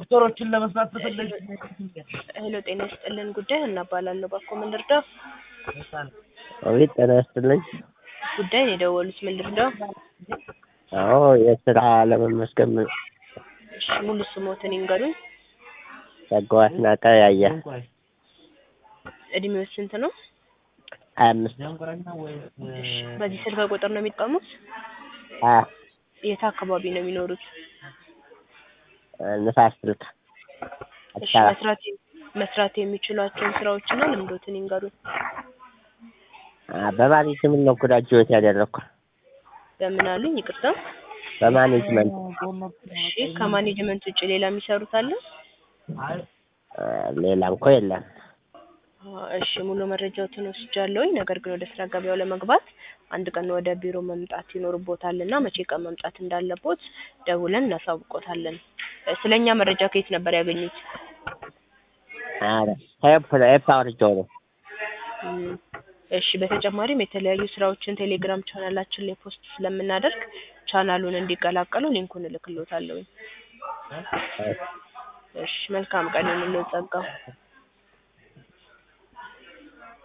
ዶክተሮችን ለመስማት ተፈለግ ሄሎ ጤና ይስጥልን ጉዳይ እናባላለሁ ባኮ ምን ልርዳው? አቤት ጤና ይስጥልኝ። ጉዳይ ነው የደወሉት ምን ልርዳው? አዎ የስራ ለመመስገን እሺ ሙሉ ስሞትን ይንገሩኝ። ጸጋው አስናቀ ያየ እድሜው ስንት ነው? ሀያ አምስት እሺ በዚህ ስልክ ቁጥር ነው የሚጠሙት? አ የት አካባቢ ነው የሚኖሩት? ንፋስ ስልክ እሺ አዲስ አበባ መስራት መስራት የሚችሏቸውን ስራዎችና ልምዶትን ይንገሩኝ። አ በማኔጅመንት ነው ግራጁዌት ያደረኩ በምን አሉኝ? ይቅርታ። በማኔጅመንት እሺ ከማኔጅመንት ውጭ ሌላ የሚሰሩት አለ? አ ሌላ እንኳ የለም። አ እሺ ሙሉ መረጃዎትን ወስጃለሁኝ። ነገር ግን ወደ ስራ ገበያው ለመግባት አንድ ቀን ወደ ቢሮ መምጣት ይኖርቦታል እና መቼ ቀን መምጣት እንዳለቦት ደውለን እናሳውቆታለን። እ ስለኛ መረጃ ከየት ነበር ያገኙት? ኧረ ኤፕ ኤፕ አውርጄው ነው። እም፣ እሺ በተጨማሪም የተለያዩ ስራዎችን ቴሌግራም ቻናላችን ላይ ፖስት ስለምናደርግ ቻናሉን እንዲቀላቀሉ ሊንኩን እልክልዎታለሁኝ። እሺ መልካም ቀን ይሁንልዎት ጸጋው።